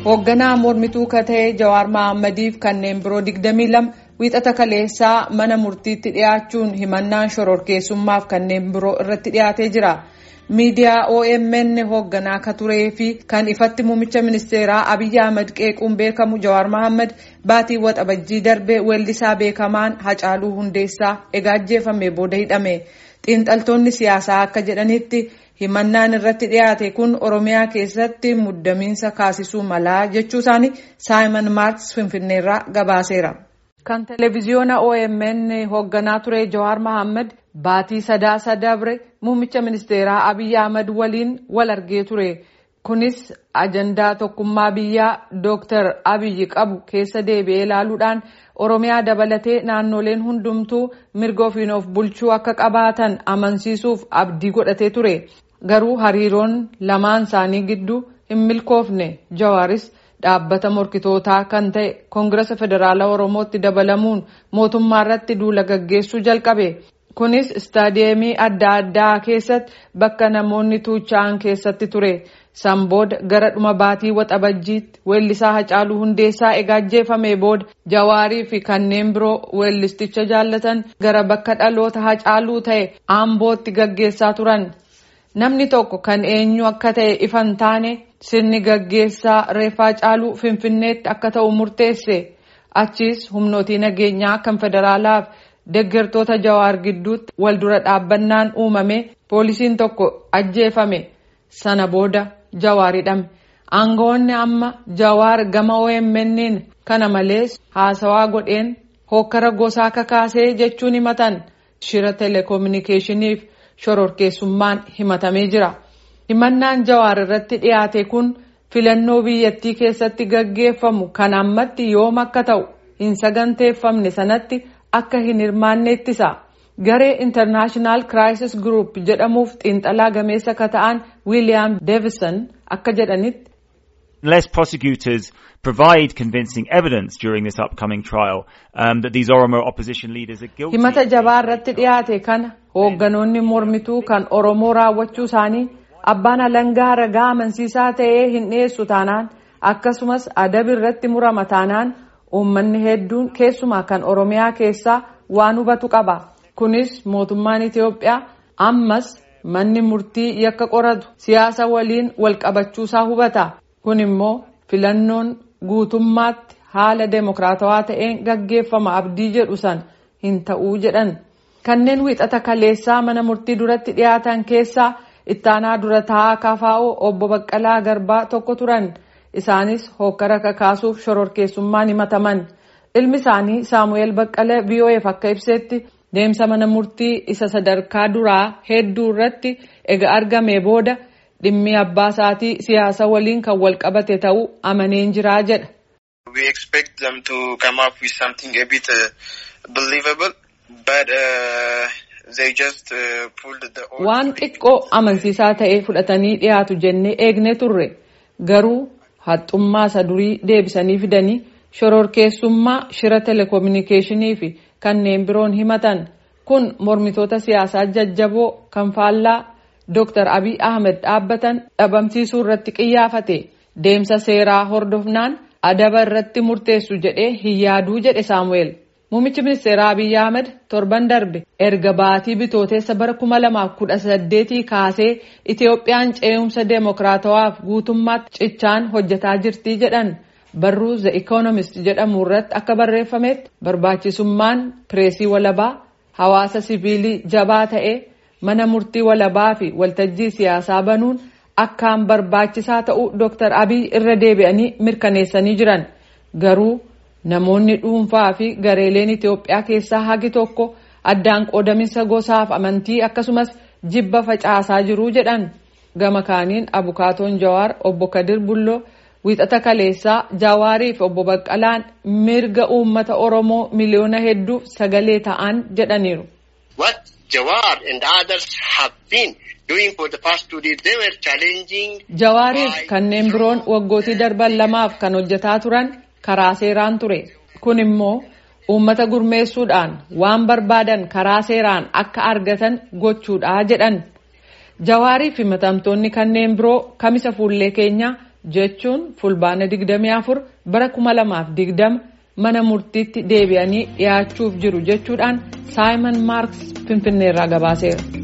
hoogganaa mormituu kata'e Jawaar Mahaammadiif kanneen biroo 22 wiixata kaleessaa mana murtiitti dhiyaachuun himannaan shororkeessummaaf kanneen biroo irratti dhiyaatee jira. miidiyaa OMN hoogganaa akka turee fi kan ifatti muummicha ministeeraa Abiyyi Ahmad qeequun beekamu Jawaar Mahaammad baatii waxabajjii darbe weellisaa beekamaan Hacaaluu Hundeessaa egaa ajjeefame booda hidhame. Xiinxaltoonni siyaasaa akka jedhanitti himannaan irratti dhiyaate kun Oromiyaa keessatti muddamiinsa kaasisuu malaa jechuu isaanii Saayimon Maarks Finfinneerraa gabaaseera. Kan televiziyoona OMN hoogganaa ture Jawaar Mahaammad baatii sadaasa dabre muummicha ministeeraa Abiyyi Ahmad waliin wal argee ture. Kunis ajandaa tokkummaa biyyaa Dooktar Abiyyi qabu keessa deebi'ee ilaaluudhaan Oromiyaa dabalatee naannoleen hundumtuu mirga ofiin of bulchuu akka qabaatan amansiisuuf abdii godhatee ture. Garuu hariiroon lamaan isaanii gidduu hin milkoofne Jawaaris dhaabbata morkitootaa kan ta'e koongirasa federaalaa oromootti dabalamuun mootummaa irratti duula gaggeessuu jalqabe kunis istaadiyeemii adda addaa keessatti bakka namoonni tuucha'an keessatti ture san booda gara dhuma baatii waxabajjiitti weellisaa hacaaluu hundeessaa egaa ajjeefame booda jawaarii fi kanneen biroo weellisticha jaallatan gara bakka dhaloota hacaaluu ta'e aambootti gaggeessaa turan namni tokko kan eenyu akka ta'e ifan taane sirni gaggeessaa reeffaa hacaaluu finfinneetti akka ta'u murteesse achiis humnootii nageenyaa kan federaalaaf deeggartoota jawaar gidduutti wal dura dhaabbannaan uumame poolisiin tokko ajjeefame sana booda jawaar hidhame aangawoonni amma jawaar gama OMN'n kana malees haasawaa godheen hokkara gosaa kakaasee jechuun himatan shira telekominikeeshiniif shororkeessummaan himatamee jira. himannaan jawaar irratti dhiyaate kun filannoo biyyattii keessatti gaggeeffamu kan ammatti yoom akka ta'u hin saganteeffamne sanatti akka hin hirmaanne ittisa garee intarnaashinaal kiraayisis group jedhamuuf xiinxalaa gameessa akka ta'an wiiliyaam deevison akka jedhanitti. Unless prosecutors provide convincing evidence during this upcoming trial um, that these Oromo opposition leaders are guilty. himata jabaa irratti dhiyaate kana hoogganoonni mormituu kan oromoo raawwachuu isaanii. abbaan alangaa ragaa amansiisaa ta'ee hin dhiyeessu taanaan akkasumas adabi irratti murama taanaan uummanni hedduun keessumaa kan oromiyaa keessaa waan hubatu qaba kunis mootummaan itiyoophiyaa ammas manni murtii yakka qoratu siyaasa waliin walqabachuusaa hubata kun immoo filannoon guutummaatti haala deemokiraatawaa ta'een gaggeeffama abdii jedhu san hin ta'uu jedhan kanneen wiixata kaleessaa mana murtii duratti dhiyaatan keessaa. ittaanaa dura taa'aa kafaa'oo obbo Baqqalaa Garbaa tokko turan isaanis hokkara kakaasuuf shororkeessummaan himataman ilmi isaanii Saamu'eel Baqqalee VOAf akka ibsetti deemsa mana murtii isa sadarkaa duraa hedduu irratti ega argame booda dhimmi abbaa isaatii siyaasa waliin kan wal qabate ta'uu amaneen jiraa jedha. We expect them to come up with something a bit uh, believable but uh... waan xiqqoo amansiisaa ta'e fudhatanii dhiyaatu jennee eegne turre garuu haxxummaa isa durii deebisanii fidanii shororkeessummaa shira telekominikeeshinii fi kanneen biroon himatan kun mormitoota siyaasaa jajjaboo kan faallaa Dr. Abiy Ahmed dhaabbatan dhabamsiisuu irratti qiyyaafate deemsa seeraa hordofnaan adaba irratti murteessu jedhee hin yaaduu jedhe Saamu'eel. Muummichi ministeeraa Abiyyi Ahmed torban darbe erga baatii bitooteessa bara kuma lamaaf kudha saddeetii kaasee Itiyoophiyaan ce'umsa deemokiraatawaaf guutummaatti cichaan hojjetaa jirtii jedhan barruu The Economist jedhamu irratti akka barreeffametti barbaachisummaan pireesii walabaa hawaasa siviilii jabaa ta'e mana murtii walabaa fi waltajjii siyaasaa banuun akkaan barbaachisaa ta'uu Dr. Abiy irra deebi'anii mirkaneessanii jiran garuu. Namoonni dhuunfaa fi gareeleen Itoophiyaa keessaa hagi tokko addaan qoodaminsa gosaaf amantii akkasumas jibba facaasaa jiru jedhan gama kaaniin abukaatoon Jawaar obbo Kadir Bulloo wiixata kaleessaa Jawaarii fi obbo Baqqalaan mirga uummata Oromoo miliyoona hedduuf sagalee ta'an jedhaniiru. What Jawaar and others have been doing for the past two days they were challenging. Jawaariif kanneen biroon waggootii darban lamaaf kan hojjetaa turan. karaa seeraan ture kun immoo uummata gurmeessuudhaan waan barbaadan karaa seeraan akka argatan gochuudha jedhan jawaarii fi himatamtoonni kanneen biroo kamisa fuullee keenyaa jechuun fulbaana 24 bara 2020 mana murtiitti deebi'anii dhiyaachuuf jiru jechuudhaan saayimon maarks finfinneerraa gabaaseera.